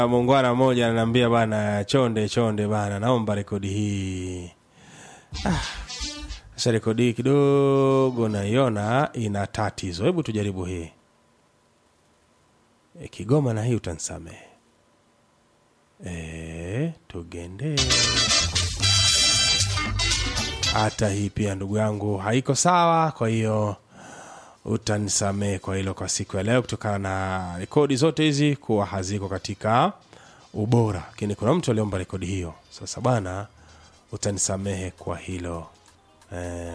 Muungwana mmoja ananiambia bana, chonde chonde bana, naomba rekodi hii. Ah, sasa rekodi hii kidogo naiona ina tatizo. Hebu tujaribu hii. E, Kigoma na hii utanisamehe. E, tugende hata hii pia ndugu yangu haiko sawa, kwa hiyo utanisamehe kwa hilo kwa siku ya leo, kutokana na rekodi zote hizi kuwa haziko katika ubora, lakini kuna mtu aliomba rekodi hiyo. Sasa bana, utanisamehe kwa hilo eh.